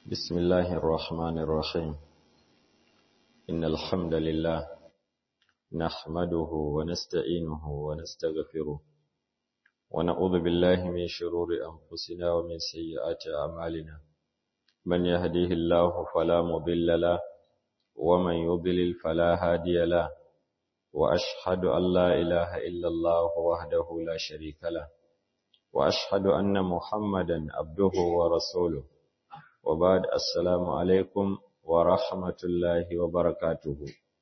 بسم الله الرحمن الرحيم إن الحمد لله نحمده ونستعينه ونستغفره ونعوذ بالله من شرور أنفسنا ومن سيئات أعمالنا من يهديه الله فلا مضل له ومن يضلل فلا هادي له وأشهد أن لا إله إلا الله وحده لا شريك له وأشهد أن محمدا عبده ورسوله وبعد السلام عليكم ورحمة الله وبركاته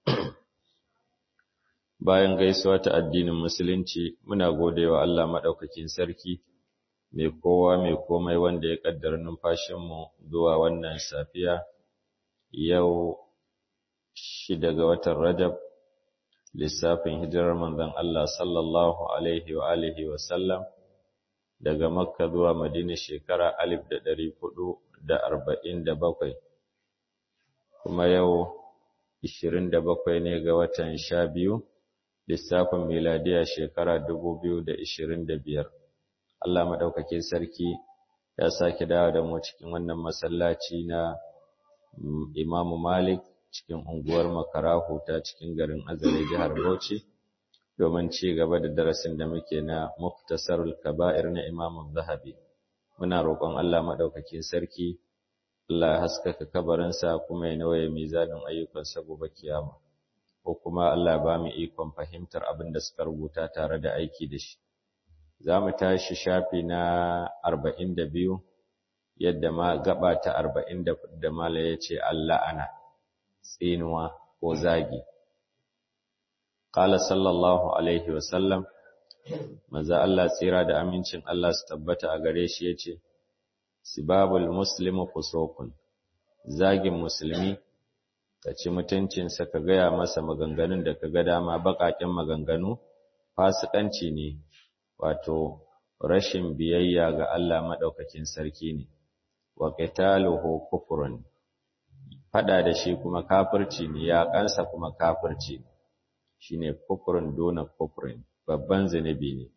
bayan gaisuwa ta addinin musulunci muna godewa Allah madaukakin sarki mai kowa mai komai wanda ya kaddara numfashinmu zuwa wannan safiya yau shida ga watan Rajab lissafin hijirar manzon Allah sallallahu alaihi wa alihi wa sallam daga Makka zuwa Madina shekara alif da ɗari hudu da arba'in da bakwai kuma yau ishirin da bakwai ne ga watan sha biyu lissafin miladiya shekara dubu biyu da ishirin da biyar Allah maɗaukakin sarki ya sake dawo da mu cikin wannan masallaci na Imamu Malik cikin unguwar Makarahu ta cikin garin Azare jihar Bauchi domin ci gaba da darasin da muke na Muktasarul Kaba'ir na Imam Zahabi muna roƙon Allah madaukakin sarki Allah ya haskaka kabarinsa kuma ya nawaye mizanin ayyukan sa gobe kiyama ko kuma Allah ba mu ikon fahimtar abin da suka rubuta tare da aiki da shi za mu tashi shafi na 42 yadda ma gaba ta 40 da mala yace Allah ana tsinuwa ko zagi Ƙala sallallahu Alaihi wasallam, maza Allah tsira da amincin Allah su tabbata a gare shi ya ce, Sibabul Muslimu fusokun, zagin musulmi, ka ci mutuncinsa ka gaya masa maganganun da ka ga dama baƙaƙen maganganu, fasikanci ne, wato rashin biyayya ga Allah maɗaukakin sarki ne, wa ƙitaluhu kufurun, faɗa da shi kuma kafirci ne, ya ƙansa kuma kafirci ne. shine kufrun dona kufrin babban zunubi ne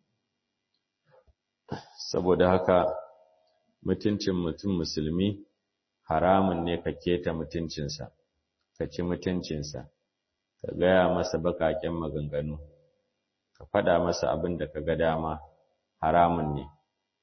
saboda haka mutuncin mutum musulmi haramun ne ka keta mutuncinsa ka ci mutuncinsa ka gaya masa bakaken maganganu ka faɗa masa abin da ka ga dama haramun ne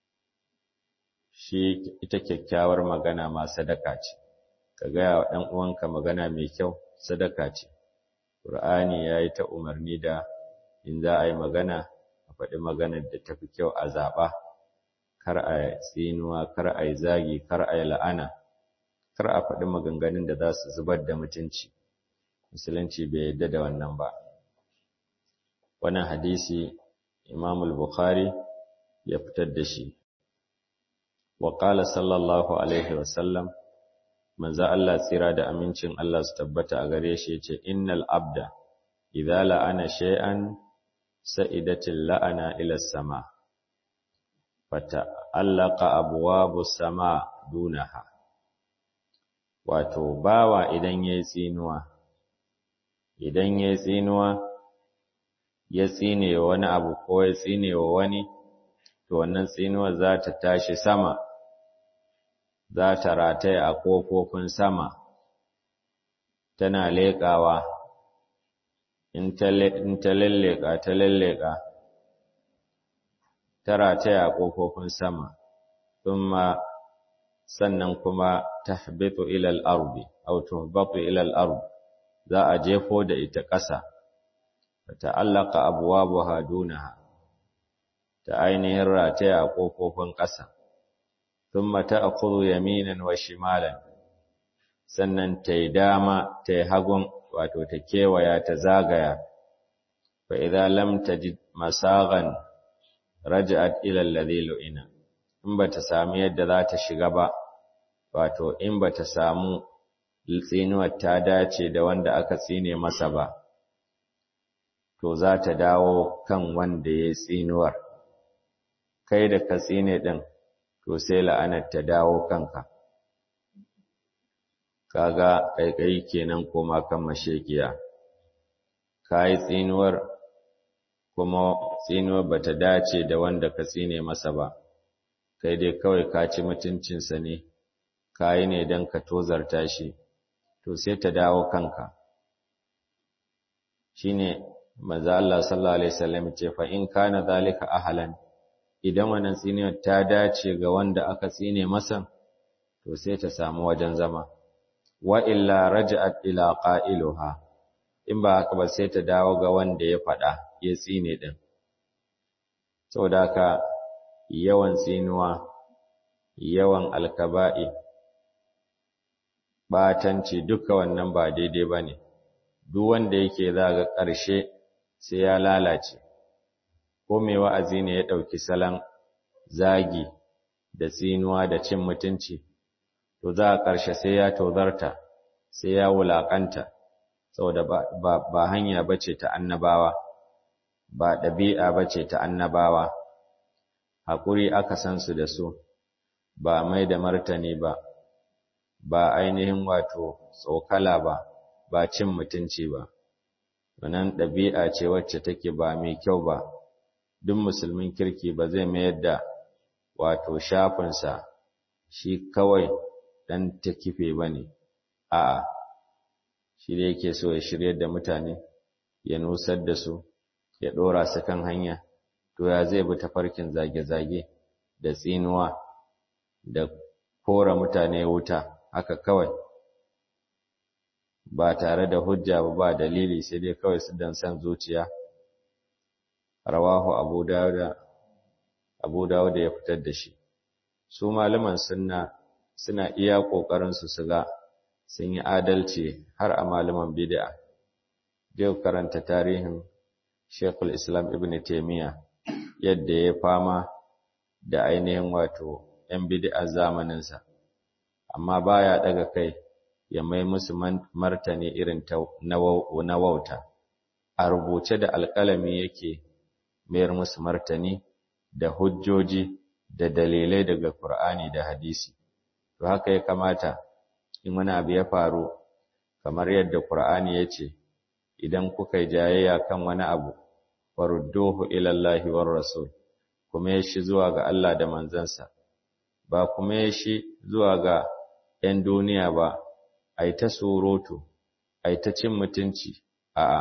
shi ita kyakkyawar magana ma sadaka ce ka gaya wa ɗan uwanka magana mai kyau sadaka ce Qur'ani ya yi ta umarni da in za a yi magana a faɗi maganar da tafi kyau a zaɓa, kar a tsinuwa, kar a yi zagi, kar a yi la'ana, kar a faɗi maganganun da za su zubar da mutunci. Musulunci bai yadda da wannan ba. Wannan hadisi Imam Bukhari ya fitar da shi. Wa qala sallallahu alaihi wa sallam manzo Allah tsira da amincin Allah su tabbata a gare shi yace innal abda idza la'ana shay'an sa'idatil la'ana ila sama fata allaqa abwabu sama dunaha wato bawa idan yayi tsinuwa idan yayi tsinuwa ya tsine wani abu ko ya tsine wa wani to wannan tsinuwa za ta tashi sama za ta rataya a ƙofofin sama, tana leƙawa, in ta lalleƙa ta lalleƙa, ta rataya a ƙofofin sama, thumma sannan kuma ta habitu ilal arbi, au tuhbatu ilal arbi, za a jefo da ita ƙasa, ta ta'allaka abuwa buhadunaha, ta ainihin rataya a ƙofofin ƙasa. ثم تأخذ يمينا وشمالا sannan ta yi dama ta yi hagun wato ta kewaya ta zagaya fa idza lam tajid masagan raja'at ila alladhi lu'ina in bata samu yadda za ta shiga ba wato in bata samu tsinuwar ta dace da wanda aka tsine masa ba to za ta dawo kan wanda ya tsinuwar kai da ka tsine din to sai la'anar ta dawo kanka kaga kaikai kenan koma kan mashekiya kai tsinuwar kuma tsinuwar bata dace da wanda ka tsine masa ba kai dai kawai ka ci mutuncinsa ne kayi ne don ka tozarta shi to sai ta dawo kanka shine manzo Allah sallallahu alaihi wasallam ce fa in kana zalika ahlan idan wannan tsiniyar ta dace ga wanda aka tsine masa to sai ta samu wajen zama wa illa raja'at ila qailuha in ba haka ba sai ta dawo ga wanda ya faɗa ya tsine din saboda haka yawan tsinuwa yawan alkaba'i batanci duka wannan ba daidai bane duk wanda yake zaga ƙarshe sai ya lalace ko mai wa'azi ne ya ɗauki salon zagi da tsinuwa da cin mutunci to za a ƙarshe sai ya tozarta sai ya wulaƙanta saboda ba, ba, hanya bace ta annabawa ba ɗabi'a bace ta annabawa haƙuri aka san su da su ba mai da martani ba ba ainihin wato tsokala ba ba cin mutunci ba wannan ɗabi'a ce wacce take ba mai kyau ba duk musulmin kirki ba zai mayar da wato shafinsa shi kawai ɗan ta kife ba ne a'a shi da yake so ya shiryar da mutane ya nusar da su ya ɗora su kan hanya to ya zai bi tafarkin zage-zage da tsinuwa da kora mutane wuta haka kawai ba tare da hujja ba ba dalili sai dai kawai su dan san zuciya rawahu abu dawuda abu dawuda ya fitar da shi su malaman sunna suna iya kokarin su su ga sun yi adalci har a malaman bid'a zai karanta tarihin Sheikhul Islam Ibn Taymiyyah yadda ya fama da ainihin wato ‘yan bid'a zamaninsa, amma baya daga kai ya mai musu martani irin na wauta, a rubuce da alƙalami yake mayar musu martani da hujjoji da dalilai daga Kur'ani da hadisi. To haka ya kamata in wani abu ya faru, kamar yadda Kur'ani ya ce, idan kuka yi jayayya kan wani abu, farudduhu ilallahi war rasul, kuma ya shi zuwa ga Allah da manzansa, ba kuma ya shi zuwa ga ‘yan duniya ba, a yi ta surutu, a yi ta cin mutunci, a'a,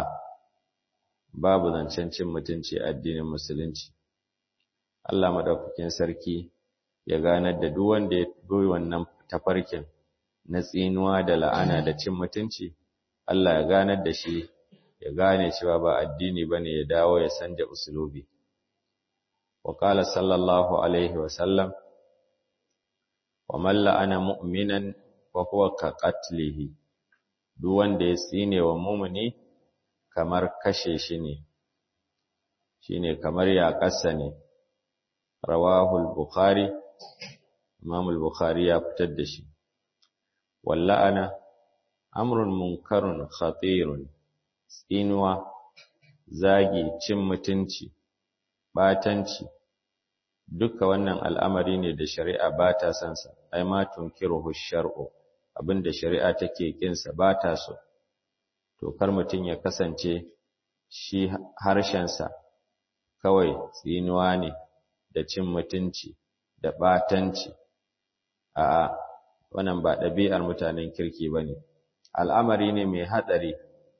babu zancen cin mutunci addinin Musulunci. Allah maɗaukakin sarki ya ganar da duk wanda ya goyi wannan tafarkin na tsinuwa da la'ana da cin mutunci, Allah ya ganar da shi ya gane cewa ba addini ba ne ya dawo ya sanja usulubi. Wa ƙala sallallahu Alaihi wasallam, wa malla ana mu'minan wa huwa ka qatlihi duk wanda ya tsine wa mumuni kamar kashe shi ne shine kamar ya kasa ne rawahul bukhari imam al-bukhari ya fitar da shi walla'ana amrun munkarun khatirun tsinuwa zagi cin mutunci batanci duka wannan al'amari ne da shari'a ba ta son sa ai ma tunkiruhu shar'u abinda shari'a take kinsa ba ta so to kar mutun ya kasance shi harshen sa kawai tsinuwa ne da cin mutunci da batanci a wannan ba ɗabi'ar mutanen kirki bane al'amari ne mai hatsari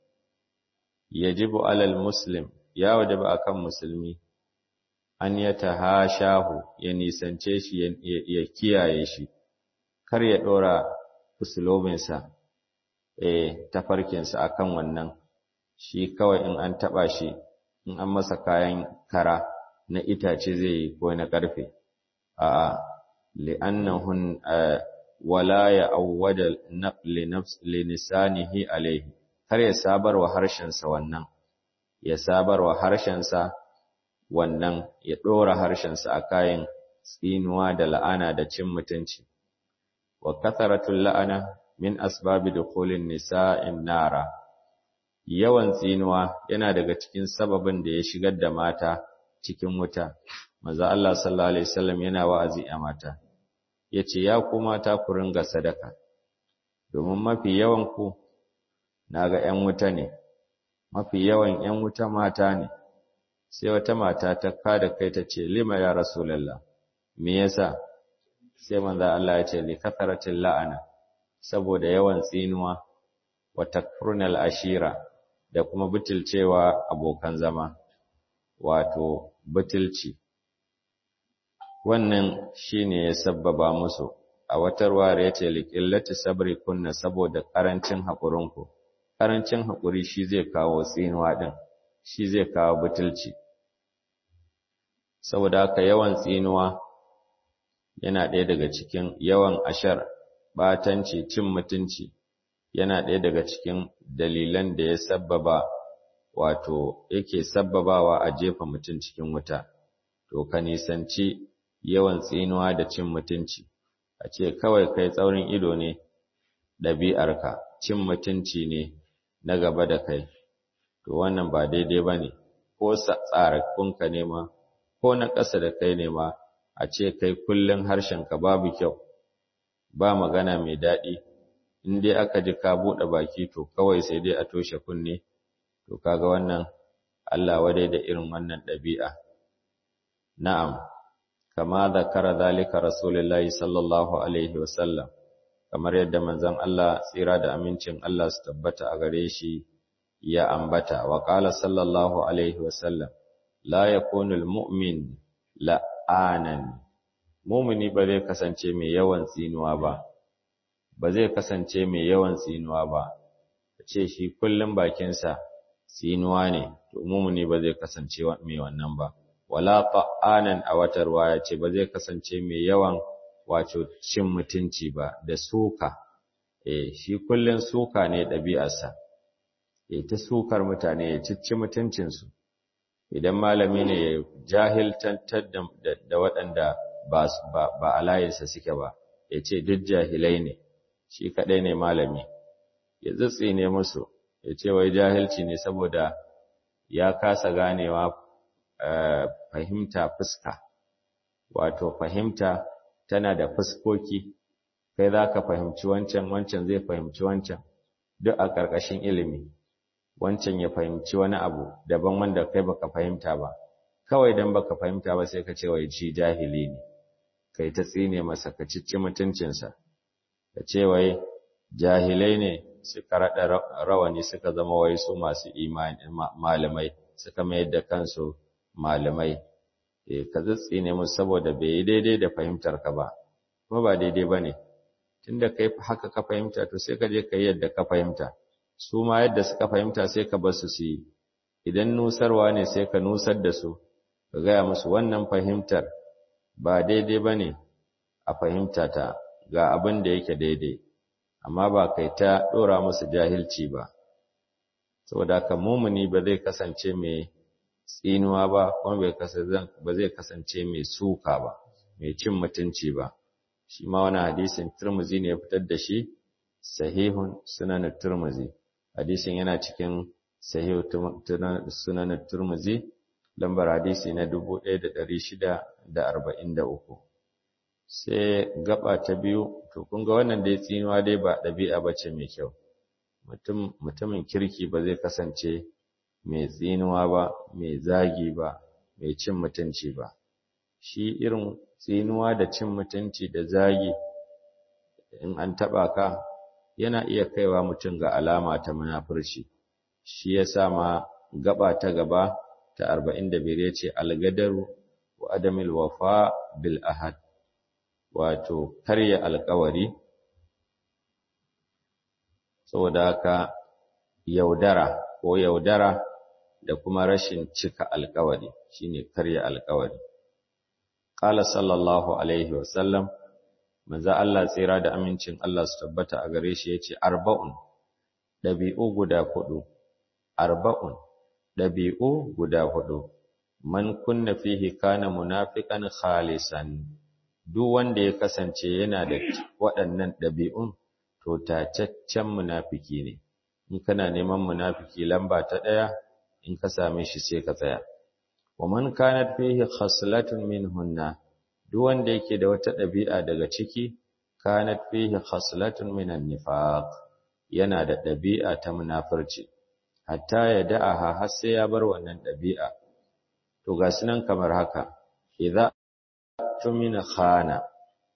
yajibu alal muslim ya wajaba akan musulmi an ya tahashahu ya nisance shi ya kiyaye shi kar ya dora usulobinsa eh tafarkinsa akan wannan shi kawai in an taba shi in an masa kayan kara na itace zai yi ko na karfe a'a li'annahun wala ya awwada li nafs li lisanihi alayhi kar ya sabarwa harshensa wannan ya sabarwa harshensa wannan ya ɗora harshensa a kayan tsinuwa da la'ana da cin mutunci. Wa katharatul la'ana min asbabi dukhulin nisa'in nara. Yawan tsinuwa yana daga cikin sababin da ya shigar da mata cikin wuta. Maza Allah sallallahu alaihi wasallam yana wa'azi a mata. Yace ya ku mata ku ringa sadaka. Domin mafi yawan ku naga ƴan wuta ne. Mafi yawan ƴan wuta mata ne. sai wata mata ta kada kai ta ce lima ya rasulallah me yasa sai manzo Allah ya ce li katharatil la'ana saboda yawan tsinuwa wa takfurnal ashira da kuma butulcewa abokan zama wato butulci wannan shine ya sabbaba musu a wata ruwaya yace liqillati sabri kunna saboda karancin haƙurinku karancin haƙuri shi zai kawo tsinuwa din shi zai kawo butulci saboda haka yawan tsinuwa yana ɗaya daga cikin yawan ashar batanci cin mutunci yana ɗaya daga cikin dalilan da ya sabbaba wato yake sabbabawa a jefa mutum cikin wuta to ka nisanci yawan tsinuwa da cin mutunci a ce kawai kai tsaurin ido ne ɗabi'arka cin mutunci ne na gaba da kai to wannan ba daidai ba ne ko tsarakunka ne ma ko na ƙasa da kai ne ma a ce kai kullum harshenka babu kyau ba magana mai daɗi in dai aka ji ka buɗe baki to kawai sai dai a toshe kunne to kaga wannan Allah wadai da irin wannan ɗabi'a na'am kama zakara zalika rasulullahi sallallahu alaihi wasallam kamar yadda manzon Allah tsira da amincin Allah su tabbata a gare shi ya ambata wa qala sallallahu alaihi wasallam la yakunu almu'min la'anan mu'mini ba zai kasance mai yawan tsinuwa ba ba zai kasance mai yawan tsinuwa ba ce shi kullum bakinsa tsinuwa ne to mu'mini ba zai kasance mai wannan ba wala ta'anan a wata ruwaya ce ba zai kasance mai yawan wato cin mutunci ba da suka eh shi kullun suka ne ɗabi'arsa eh ta sukar mutane ya cicci mutuncinsu idan malami ne ya jahiltantar da waɗanda ba ba a layinsa suke ba ya ce duk jahilai ne shi kaɗai ne malami ya tsitsi ne musu ya ce wai jahilci ne saboda ya kasa ganewa fahimta fuska wato fahimta tana da fuskoki kai za ka fahimci wancan wancan zai fahimci wancan duk a ƙarƙashin ilimi wancan ya fahimci wani abu daban wanda kai baka fahimta ba kawai dan baka fahimta ba sai ka ce wai shi jahili ne kai ta tsine masa ka cicci mutuncinsa ka ce wai jahilai ne suka raɗa rawani suka zama wai su masu imani malamai suka mayar da kansu malamai ka tsitsine musu saboda bai yi daidai da fahimtar ka ba kuma ba daidai ba ne tunda kai haka ka fahimta to sai ka je ka yi yadda ka fahimta su ma yadda suka fahimta sai ka bar su su yi idan nusarwa ne sai ka nusar da su ka gaya musu wannan fahimtar ba daidai ba ne a fahimta ta ga abin da yake daidai amma ba kai ta ɗora musu jahilci ba saboda haka mumuni ba zai kasance mai tsinuwa ba kuma bai kasance ba zai kasance mai suka ba mai cin mutunci ba shi ma wani hadisin Turmuzi ne ya fitar da shi sahihun sunan Turmuzi hadisin yana cikin sahihu sunan Turmuzi lambar hadisi na 1643 sai gaba ta biyu to kun ga wannan dai tsinuwa dai ba ɗabi'a bace mai kyau mutum mutumin kirki ba zai kasance mai tsinuwa ba mai zagi ba mai cin mutunci ba shi irin tsinuwa da cin mutunci da zagi in an taba ka yana iya kaiwa mutum ga alama ta munafurci shi yasa ma gaba ta gaba ta 45 yace algadaru wa adamil wafa bil ahad wato karya alkawari saboda haka yaudara ko yaudara da kuma rashin cika alkawari shine karya alkawari qala sallallahu alaihi wasallam manzo Allah tsira da amincin Allah su tabbata a gare shi yace arba'un dabi'u guda hudu arba'un dabi'u guda hudu man kunna fihi kana munafiqan khalisan duk wanda ya kasance yana da waɗannan dabi'un to tacaccen munafiki ne in kana neman munafiki lamba ta ɗaya in ka same shi sai ka tsaya wa man kanat fihi khaslatun minhunna duk wanda yake da wata ɗabi'a daga ciki kanat fihi khaslatun minan nifaq yana da ɗabi'a ta munafurci hatta ya da'aha har sai ya bar wannan ɗabi'a to ga sunan kamar haka idza tumina khana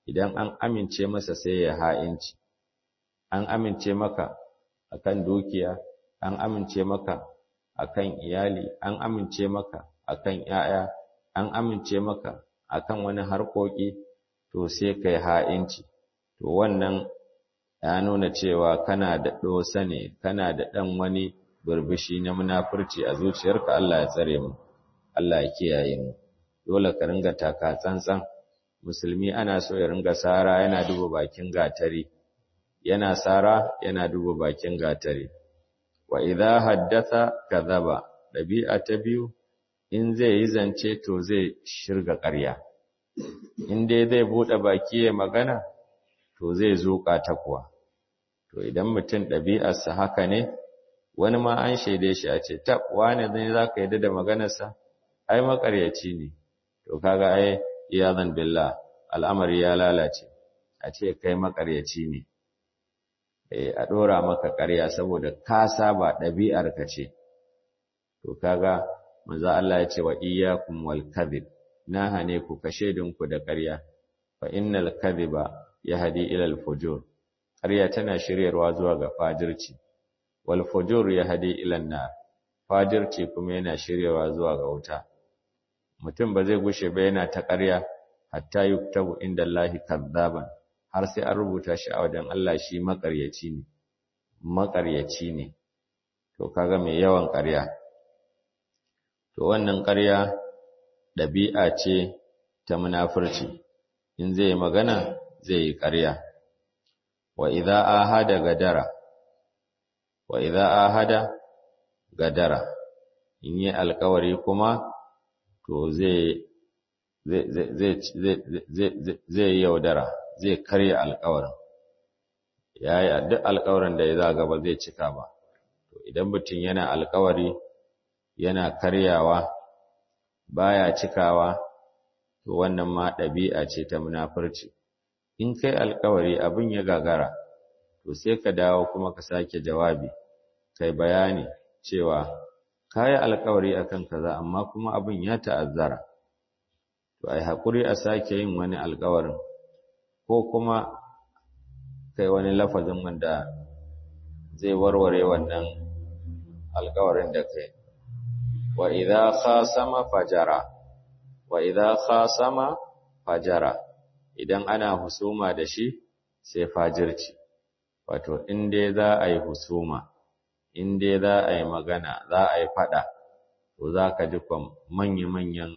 idan an amince masa sai ya ha'inci an amince maka akan dukiya an amince maka akan iyali an amince maka akan 'ya'ya an amince maka akan wani harkoki to sai kai ha'inci to wannan ya nuna cewa kana da dosa ne kana da dan wani burbushi na munafurci a zuciyarka Allah ya tsare mu Allah ya kiyaye mu dole ka ringa taka tsantsan musulmi ana so ya ringa sara yana duba bakin gatari yana sara yana duba bakin gatari wa idza haddatha kadhaba dabi'a ta biyu in zai yi zance to zai shirga ƙarya in dai zai bude baki ya magana to zai zuƙa ta kuwa to idan mutum ɗabi'arsa haka ne wani ma an shaide shi a ce tab wane zai zaka yadda da maganarsa ai makaryaci ne to kaga ai iyazan billah al'amari ya lalace a ce kai makaryaci ne eh a dora maka ƙarya saboda ka saba ɗabi'ar ka ce to kaga manzo Allah ya ce wa iyyakum wal kadhib na hane ku kashe dinku da ƙarya fa innal kadhiba yahdi ila al fujur ƙarya tana shiryarwa zuwa ga fajirci wal fujur yahdi ila an-nar fajirci kuma yana shiryarwa zuwa ga wuta mutum ba zai gushe ba yana ta ƙarya hatta yuktabu inda Allah kadzaban har sai an rubuta shi a wajen Allah shi maƙaryaci ne maƙaryaci ne to kaga mai yawan ƙarya to wannan ƙarya ɗabi'a ce ta munafurci in zai magana zai yi ƙarya wa idza ahada gadara wa idza ahada gadara in yi alƙawari kuma to zai zai yaudara zai karya alƙawarin yayi duk alƙawarin da ya zaga ba zai cika ba to idan mutum yana alƙawari yana karyawa baya cikawa to wannan ma ɗabi'a ce ta munafurci in kai alƙawari abin ya gagara to sai ka dawo kuma ka sake jawabi kai bayani cewa kayi alƙawari akan kaza amma kuma abin ya ta'azzara to ai hakuri a sake yin wani alƙawarin ko kuma kai wani lafazin wanda zai warware wannan alƙawarin da kai wa idza khasama fajara wa idza khasama fajara idan ana husuma da shi sai fajirci wato in dai za a yi husuma in dai za a yi magana za a yi fada to za ka ji manya-manyan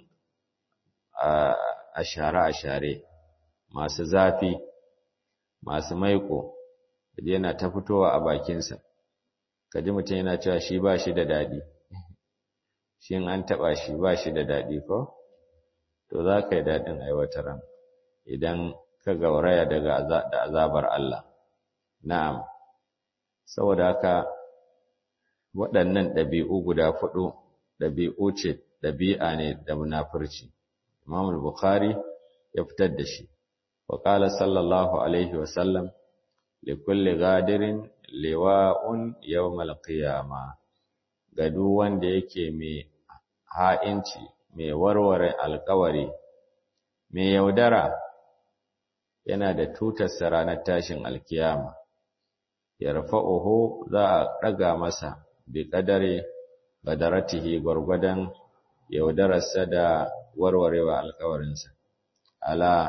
ashare-ashare masu zafi masu maiko kaji yana ta fitowa a bakinsa kaji mutum yana cewa shi ba shi da daɗi shi an taɓa shi ba shi da daɗi ko to za ka yi daɗin aiwataran idan ka gauraya daga da azabar Allah na'am saboda haka waɗannan ɗabi'u guda fudu ɗabi'u ce ɗabi'a ne da munafurci Imam al-Bukhari ya fitar da shi wa qala sallallahu alaihi wa sallam li kulli ghadirin liwa'un yawm al-qiyama ga duk wanda yake mai ha'inci mai warware alƙawari mai yaudara yana da tutar ranar tashin alkiyama yarfa'uhu za a ɗaga masa bi ƙadare badaratihi gwargwadon yaudararsa da warwarewa alkawarinsa ala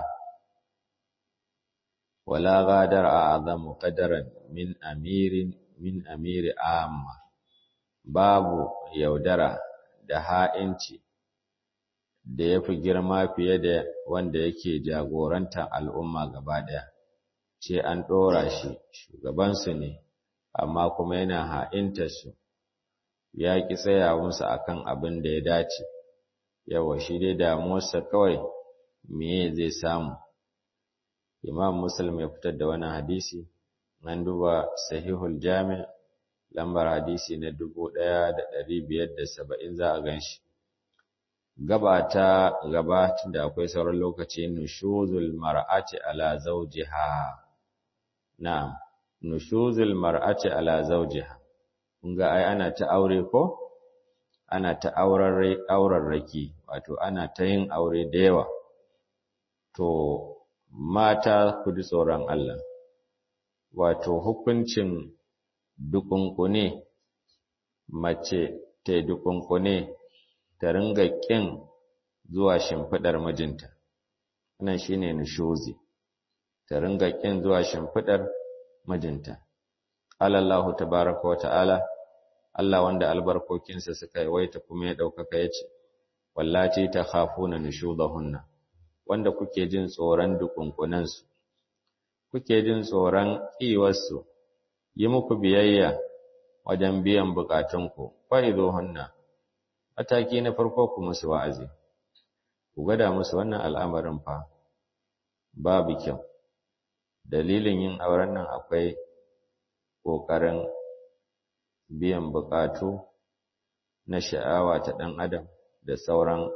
wala gadar a azamu qadaran min amirin min amiri amma babu yaudara da ha'inci da yafi girma fiye da wanda yake jagorantar al'umma gaba ɗaya ce an ɗora shi shugabansu ne amma kuma yana ha'intar su ya ƙi tsaya musu akan abin da ya dace yawa shi dai damuwarsa kawai meye zai samu imam muslim ya fitar da wani hadisi an duba sahihul jami' lambar hadisi na dubu ɗaya da ɗari biyar da saba'in za a gan shi gaba ta gaba da akwai sauran lokaci nushuzul mar'ati ala zawjiha na'am nushuzul mar'ati ala zawjiha kun ga ai ana ta aure ko ana ta auren raki wato ana ta yin aure da yawa to mata ku ji tsoron Allah wato hukuncin dukunkune mace ta dukunkune ta ringa kin zuwa shimfidar mijinta wannan shine nushuzi ta ringa kin zuwa shimfidar mijinta alallahu tabaraka wa ta'ala Allah wanda albarkokinsa suka yawaita kuma ya ɗaukaka ya ce, Wallaci ta khafuna nushudahunna wanda kuke jin tsoron dukunkunansu, kuke jin tsoron ƙiwarsu, yi muku biyayya wajen biyan bukatunku, hunna mataki na farko ku musu wa'azi, ku gada musu wannan al'amarin fa, babu kyau. Dalilin yin auren nan akwai ƙoƙarin biyan buƙatu na sha'awa ta ɗan adam da sauran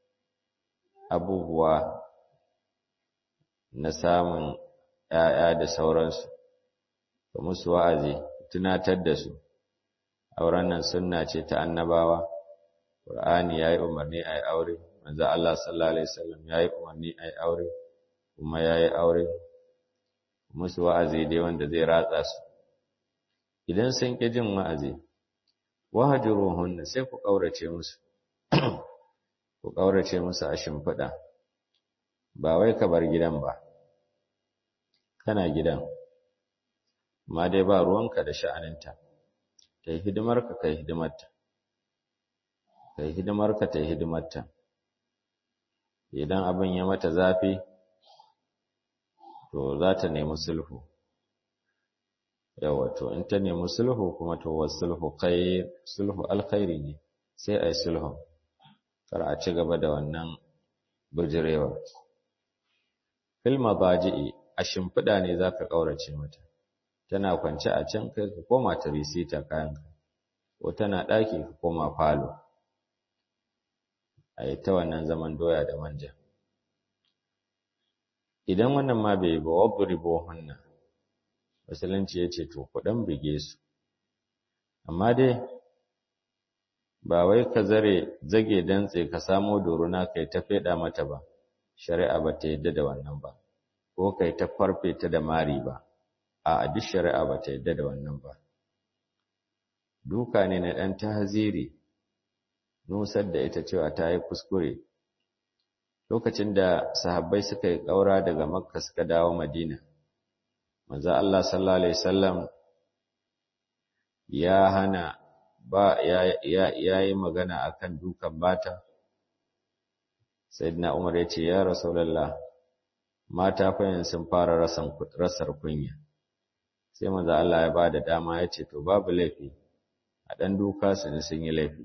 abubuwa na samun ‘ya'ya da sauransu, ga musu wa'azi, tunatar da su, auren nan sunna ce ta annabawa, ƙur'ani ya yi umarni a yi aure, manzo Allah sallallahu Alaihi wasallam ya yi umarni a yi aure, kuma ya yi aure, musu wa'azi dai wanda zai ratsa su. Idan sun ƙi jin wa'azi, wahajuruhunna sai ku ƙaurace musu, ku ƙaurace musu a shimfiɗa, ba wai ka bar gidan ba, kana gidan, ma dai ba ruwanka da sha'aninta, ta yi hidimarka ka yi hidimarta, ka yi hidimarka ta yi hidimarta, idan abin ya mata zafi, to za ta nemi sulhu. yawa to in ta nemi sulhu kuma to wa sulhu khair sulhu alkhairi ne sai ai sulhu kar a ci gaba da wannan bijirewa fil mabaji'i a shimfida ne zaka kaurace mata tana kwance a can kai ka koma ta risita kayanka ko tana daki ka koma falo ai ta wannan zaman doya da manja idan wannan ma bai ba wadribu hunna musulunci ya ce to kuɗin bige su amma dai ba wai ka zare zage dantse ka samo doruna kai ta feɗa mata ba shari'a ba ta yadda da wannan ba ko kai ta farfe ta da mari ba a duk shari'a ba ta yadda da wannan ba duka ne na ɗan tahziri nusar da ita cewa ta yi kuskure lokacin da sahabbai suka yi ƙaura daga makka suka dawo madina manzo Allah sallallahu alaihi wasallam ya hana ba ya yayi magana akan dukan bata sayyidina Umar ya ce ya rasulullah mata fa sun fara rasan rasar kunya sai manzo Allah ya bada dama ya ce to babu laifi a dan duka su ne sun yi laifi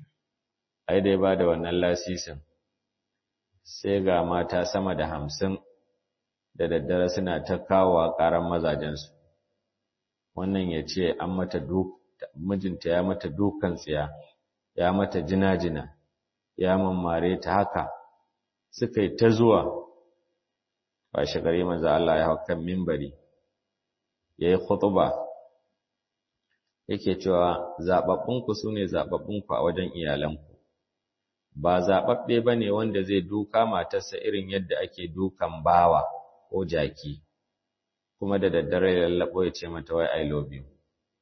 ai dai bada wannan lasisin sai ga mata sama da hamsin da daddare suna ta kawo ƙaran mazajensu wannan ya ce an mata mijinta ya mata dukan tsiya ya mata jina-jina ya mammare ta haka suka yi ta zuwa ba shi gari manzo Allah ya hau kan mimbari ya yi khutuba yake cewa zaɓaɓɓunku su ne zaɓaɓɓunku a wajen iyalanku ba zaɓaɓɓe ba ne wanda zai duka matarsa irin yadda ake dukan bawa ko jaki kuma da daddare ya lallabo ya ce mata wai I love you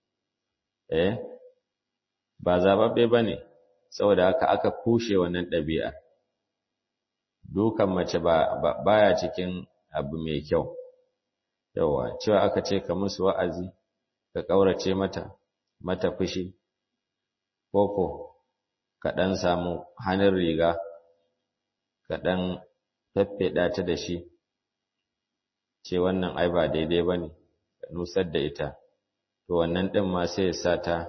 eh ba zababbe bane saboda haka aka kushe wannan ɗabi'ar dukan mace ba baya cikin abu mai kyau yawa cewa aka ce ka musu wa'azi ka kaurace mata mata fushi koko ka dan samu hannun riga ka dan faffeda ta da shi ce wannan ai ba daidai ba ne nusar da ita to wannan ɗin ma sai ya sa ta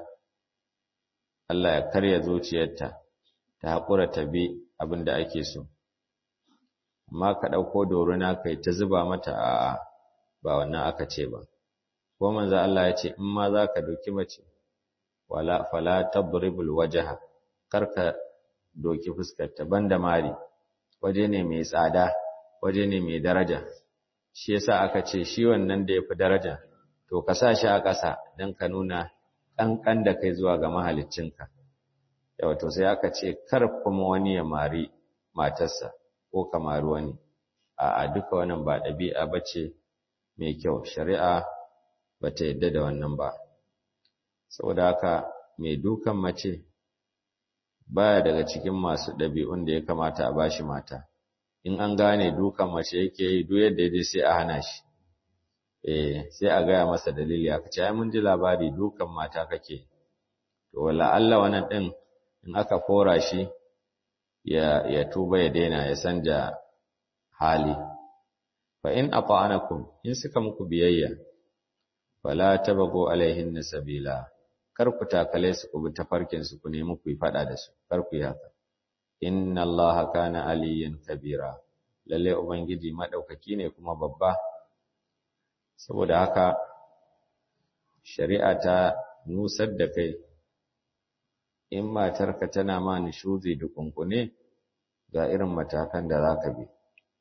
Allah ya karya zuciyarta ta haƙura ta bi abin da ake so amma ka ɗauko doruna kai ta zuba mata a ba wannan aka ce ba ko manzo Allah ya ce in ma za ka doki mace wala fala tadribul wajha karka doki fuskarta banda mari waje ne mai tsada waje ne mai daraja shi yasa aka ce shi wannan da yafi daraja to ka sa shi a ƙasa don ka nuna ƙanƙan da kai zuwa ga mahaliccinka yawa to sai aka ce kar kuma wani ya mari matarsa ko ka mari wani a duka wannan ba ɗabi'a bace mai kyau shari'a bata yadda da wannan ba saboda haka mai dukan mace baya daga cikin masu ɗabi'un da ya kamata a bashi mata in an gane dukan mace yake yi duk yadda ya sai a hana shi eh sai a gaya masa dalili aka ce ai mun ji labari dukan mata kake to wala Allah wannan din in aka kora shi ya ya tuba ya daina ya sanja hali fa in ata'anakum in suka muku biyayya fala tabagu alaihin sabila kar ku takale su ku bi tafarkin su ku nemi ku yi fada da su kar ku yi haka inna allaha kana aliyan kabira lalle ubangiji madaukaki ne kuma babba saboda haka shari'a ta nusar da kai in matarka tana ma nishuzi da kunkune ga irin matakan da zaka bi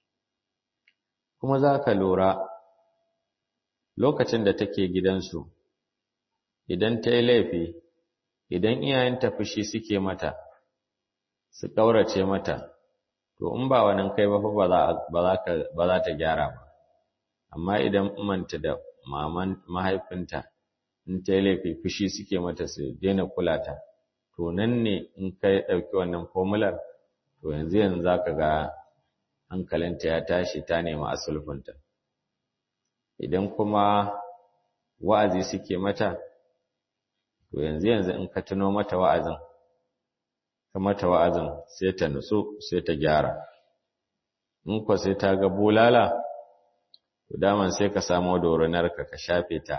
kuma zaka lura lokacin da take gidansu idan ta yi laifi idan iyayenta fushi suke mata su ƙaurace mata to in ba wannan kai ba fa ba za ta gyara ba amma idan umanta da maman mahaifinta in ta yi laifi fushi suke mata su daina kula ta to nan ne in ka ɗauki wannan fomular to yanzu yanzu za ka ga hankalinta ya tashi ta nemi asulfunta idan kuma wa'azi suke mata to yanzu yanzu in ka tuno mata wa'azin ka mata wa'azin sai ta nutsu sai ta gyara in ko sai ta ga bulala to daman sai ka samo doronarka ka shafe ta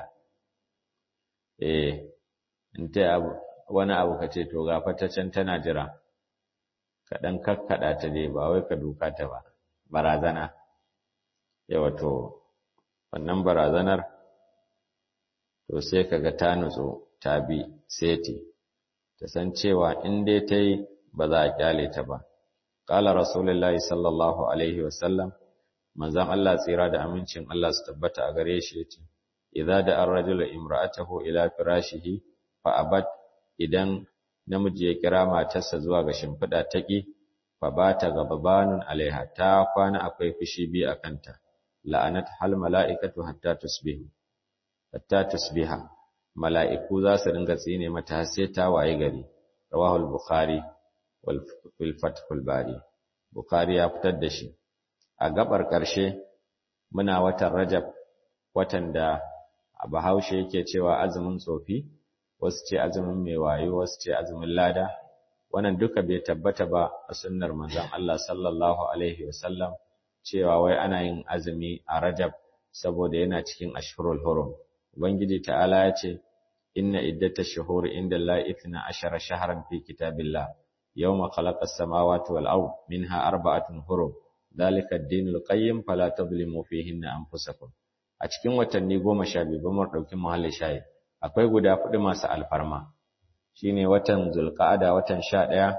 eh in ta abu wani abu ka ce to ga ta can tana jira ka dan kakkada ta dai ba wai ka duka ta ba barazana yawa to wannan barazanar to sai kaga ta nutsu ta bi seti ta san cewa in dai ta yi ba za a kyale ta ba qala rasulullahi sallallahu alaihi wasallam manzon Allah tsira da amincin Allah su tabbata a gare shi yace idza da ar-rajulu imra'atahu ila firashihi fa abad idan namiji ya kira matarsa zuwa ga shimfiɗa taƙi fa bata gababanun alaiha ta kwana akwai fushi bi a kanta la'anat hal mala'ikatu hatta tusbihu hatta tusbiha mala'iku za su dinga tsine mata har sai ta waye gari rawahu al-bukhari wal fathul bari bukhari ya fitar da shi a gabar ƙarshe muna watan rajab watan da a bahaushe yake cewa azumin tsofi wasu ce azumin mai wayo wasu ce azumin lada wannan duka bai tabbata ba a sunnar manzon Allah sallallahu alaihi wasallam cewa wai ana yin azumi a rajab saboda yana cikin ashhurul hurum ubangiji ta'ala ya ce inna iddatash shuhuri inda Allah ithna ashara shahran fi kitabillah yawma khalaqas samawati wal ard minha arba'atun hurum dalika ad-dinul qayyim fala tadhlimu fihinna anfusakum a cikin watanni goma sha biyu ba mu ɗauki muhalli shayi akwai guda kuɗi masu alfarma shine watan zulqa'ada watan sha ɗaya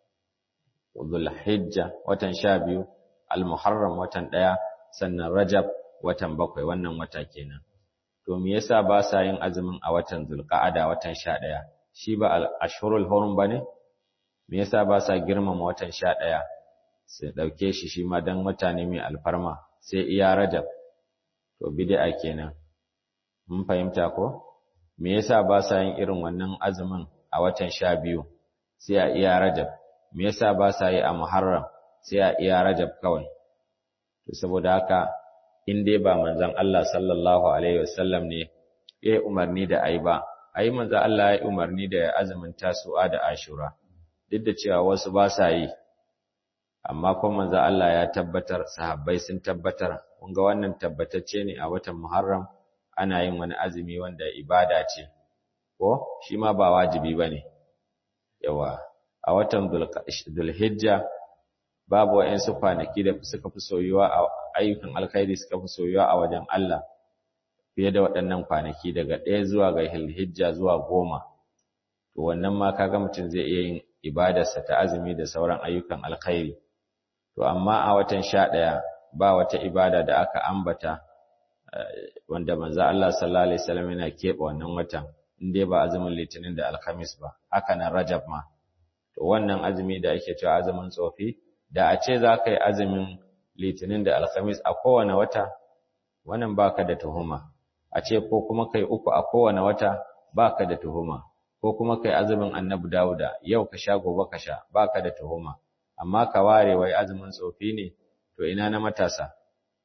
zulhijja watan sha biyu almuharram watan ɗaya sannan rajab watan bakwai wannan wata kenan to me yasa ba sa yin azumin a watan zulqa'ada watan sha ɗaya shi ba al-ashhurul hurum bane me yasa ba sa girmama watan sha ɗaya sai ɗauke shi shi ma dan wata ne mai alfarma sai iya rajab to bid'a kenan mun fahimta ko me yasa ba sa yin irin wannan azumin a watan sha biyu sai a iya rajab me yasa ba sa yi a muharram sai a iya rajab kawai to saboda haka in dai ba manzon Allah sallallahu alaihi wasallam ne ya umarni da ai ba ai manzon Allah ya umarni da azumin tasu'a da ashura duk da cewa wasu ba sa yi amma kuma manzon Allah ya tabbatar sahabbai sun tabbatar kun ga wannan tabbatacce ne a watan muharram ana yin wani azumi wanda ibada ce ko shi ma ba wajibi bane yawa a watan dhulhijja babu wa'ansu kwanaki da suka fi soyuwa a ayyukan alkhairi suka fi soyuwa a wajen Allah fiye da waɗannan kwanaki daga ɗaya zuwa ga dhulhijja zuwa goma to wannan ma kaga mutum zai iya yin ibadarsa ta azumi da sauran ayyukan alkhairi to amma a watan sha ɗaya ba wata ibada da aka ambata wanda manzo Allah sallallahu alaihi wasallam yana keɓe wannan watan in dai ba azumin litinin da alhamis ba haka nan rajab ma to wannan azumi da ake cewa azumin tsofi da a ce za ka yi azumin litinin da alhamis a kowane wata wannan baka da tuhuma a ce ko kuma kai uku a kowane wata baka da tuhuma ko kuma kai azumin annabi Dawuda yau ka sha gobe ka sha baka da tuhuma amma ka ware wai azumin tsofi ne to ina na matasa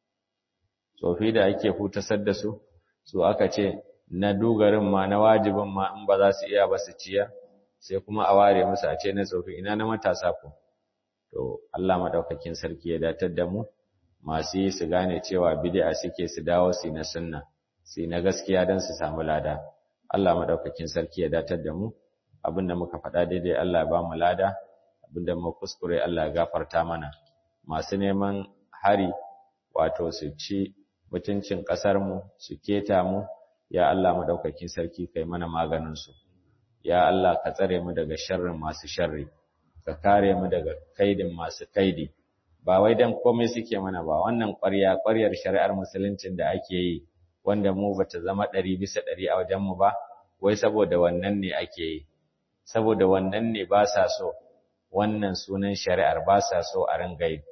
tsofi da ake hutasar da su su aka ce na dugarin ma na wajibin ma in ba za su iya ba su ciya sai kuma a ware musu a ce na tsofi ina na matasa ko to Allah madaukakin sarki ya datar da mu masu yi su gane cewa bid'a suke su dawo su na sunna su na gaskiya don su samu lada Allah madaukakin sarki ya datar da mu abinda muka faɗa daidai Allah ya ba mu lada abinda mu kuskure Allah ya gafarta mana masu neman hari wato su ci mutuncin ƙasar mu su keta mu ya Allah madaukakin sarki kai mana maganin su ya Allah ka tsare mu daga sharrin masu sharri ka kare mu daga kaidin masu kaidi ba wai dan komai suke mana ba wannan ƙwarya ƙwaryar shari'ar musuluncin da ake yi wanda mu bata zama ɗari bisa ɗari a wajen mu ba wai saboda wannan ne ake yi saboda wannan ne ba sa so wannan sunan shari'ar ba sa so a ringa yi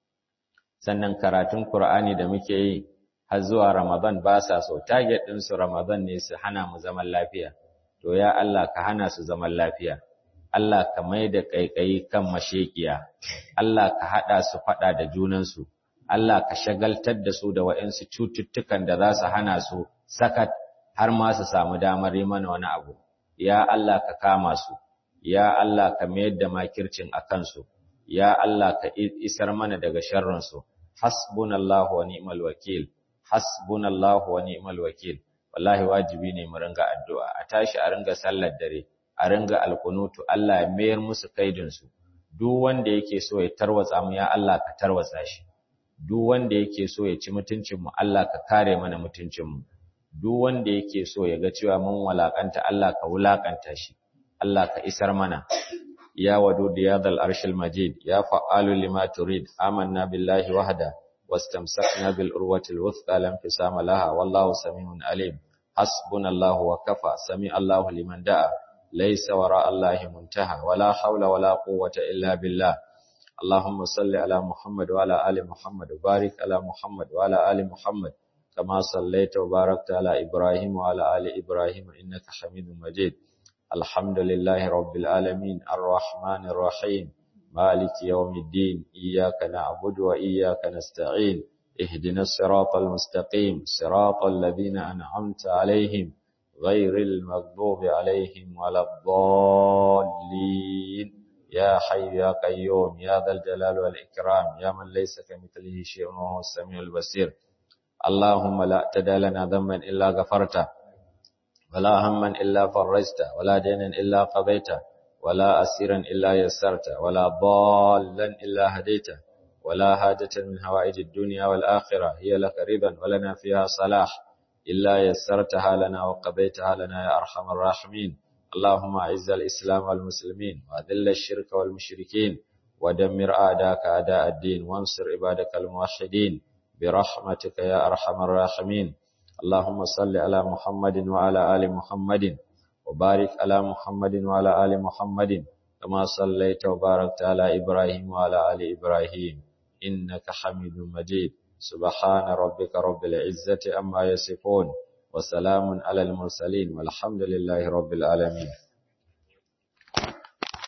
sannan karatun Qur'ani da muke yi har zuwa Ramadan ba sa so target ɗin su Ramadan ne su hana mu zaman lafiya to ya Allah ka hana su zaman lafiya Allah ka mai da ƙaiƙayi kan mashekiya, Allah ka haɗa su faɗa da junansu, Allah ka shagaltar da su da waɗansu cututtukan da za su hana su sakat har ma su samu damar yi mana wani abu. Ya Allah ka kama su, ya Allah ka mayar da makircin a kansu, ya Allah ka isar mana daga sharrinsu. Hasbunallahu wa ni'mal wakil, hasbunallahu wa ni'mal wakil. Wallahi wajibi ne mu ringa addu'a, a tashi a ringa sallar dare. a ringa alkunutu Allah ya mayar musu kaidinsu duk wanda yake so ya tarwatsa mu ya Allah ka tarwatsa shi duk wanda yake so ya ci mutuncin mu Allah ka kare mana mutuncin mu duk wanda yake so ya ga cewa mun walakanta Allah ka wulakanta shi Allah ka isar mana ya wadud ya dal arshil majid ya fa'alu lima turid amanna billahi wahda wastamsakna bil urwatil wuthqa lam fisama laha wallahu samiun alim hasbunallahu wa kafa sami Allahu liman da'a ليس وراء الله منتهى ولا حول ولا قوة إلا بالله اللهم صل على محمد وعلى آل محمد وبارك على محمد وعلى آل محمد كما صليت وباركت على إبراهيم وعلى آل إبراهيم إنك حميد مجيد الحمد لله رب العالمين الرحمن الرحيم مالك يوم الدين إياك نعبد وإياك نستعين اهدنا الصراط المستقيم صراط الذين أنعمت عليهم غير المغضوب عليهم ولا الضالين يا حي يا قيوم يا ذا الجلال والإكرام يا من ليس كمثله شيء وهو السميع البصير اللهم لا تدع لنا ذنبا إلا غفرته ولا هما إلا فرجته ولا دينا إلا قضيته ولا أسيرا إلا يسرته ولا ضالا إلا هديته ولا حاجة من هوائج الدنيا والآخرة هي لك رضا ولنا فيها صلاح إلا يسرتها لنا وقضيتها لنا يا أرحم الراحمين اللهم أعز الإسلام والمسلمين وأذل الشرك والمشركين ودمر أعداءك أعداء الدين وانصر عبادك الموحدين برحمتك يا أرحم الراحمين اللهم صل على محمد وعلى آل محمد وبارك على محمد وعلى آل محمد كما صليت وباركت على إبراهيم وعلى آل إبراهيم إنك حميد مجيد سبحان ربك رب العزة أما يصفون وسلام على المرسلين والحمد لله رب العالمين